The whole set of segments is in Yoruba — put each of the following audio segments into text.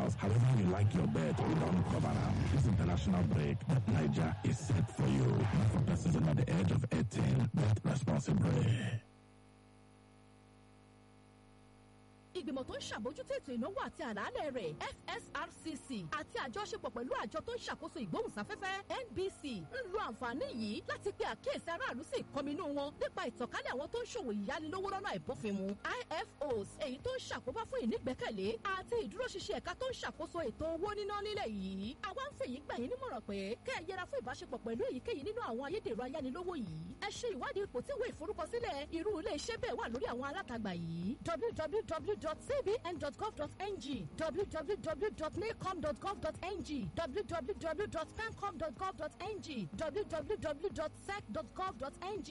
house. However you like your bed, we don't cover am. This international break, that Niger is set for you. Not for persons under the age of 18. Bet responsibly. ìgbìmọ̀ tó ń ṣàbójútó ètò ìnáwó àti àlàálẹ̀ rẹ̀ fsrcc àti àjọṣepọ̀ pẹ̀lú àjọ tó ń ṣàkóso ìgbóhùnsáfẹ́fẹ́ nbc ń lo àǹfààní yìí láti pe àkíyèsí aráàlú sí ìkọminú wọn nípa ìtànkálẹ̀ àwọn tó ń ṣòwò ìyánilówó lọ́nà àìbófinmu ifos èyí tó ń ṣàkóbá fún ìnígbẹ́kẹ̀lé àti ìdúróṣinṣin ẹ̀ka tó ń ṣàkóso ètò owó níná nílẹ̀ yìí àwa ń fèyí gbà yín nímọ̀ràn pé kẹ́ ẹ yẹra fún ìbáṣepọ̀ pẹ̀lú èyíkéyìí nínú àwọn ayédèrú ayánilówó yìí ẹ ṣe ìwádìí ipò tí ìwé ìforúkọsílẹ̀ irú ilé iṣẹ́ bẹ́ẹ̀ wà lórí àwọn alátagbà yìí www www.cbn.gov.ng www.nacom.gov.ng www.pencom.gov.ng www.sec.gov.ng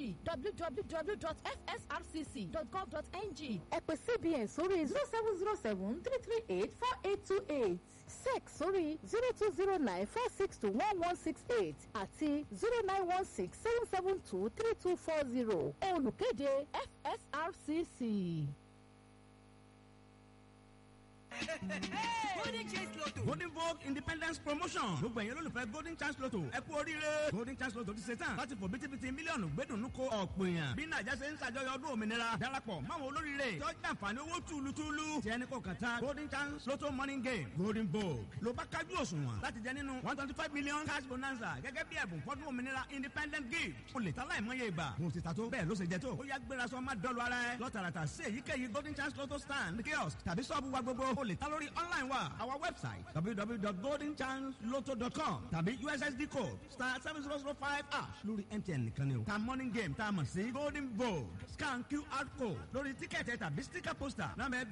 www.fsrcc.gov.ng ẹ pè cbn sórí zero seven zero seven three three eight four eight two eight sec sórí zero two zero nine four six two one one six eight àti zero nine one six seven seven two three two four zero olùkéde fsrcc. golden chance lotto. golden vogue independence promotion. gbogbo ẹ̀yin olólùfẹ́ golden chance lotto. ẹ kú oríire. golden chance lotto ti ṣe tán. láti fò bítíbitì mílíọ̀nù gbẹ́dùnú ko ọ̀pọ̀ èèyàn. bí nàìjà ṣe ń ṣàjọyọ̀ ọdún òmìnira. darapọ̀ máwọn olóríire. tó jẹ́ àǹfààní owó túlùtúlù. tí ẹni kò kàn tán. golden chance lotto morning game. golden vogue. ló bá kájú òṣùwọ̀n. láti jẹ nínú one twenty five million cash bonanza. gẹ́gẹ́ bí ẹ̀bùn fọ́dún òmìnira independent gift. o lè ta láìmọye ìgbà. mo ti ta tó. bẹ́ẹ̀ ló ṣe jẹ tó. ó yá gbéra sọ má dọ́lu ara ẹ. lọ́tàràtà sí èyíkéyìí golden chance lotto stand kiosk tàbí sọ́ọ̀bù wa gbogbo. o lè ta lórí online wa our website www.goldenchanceloto.com tàbí ussd code star seven zero zero five ash lórí mtn nìkan ni o. ta morning game tá a mọ̀ sí golden vogue scan qr code lórí tíkẹ́ẹ̀tì tàbí sticker poster náà bẹ́ẹ̀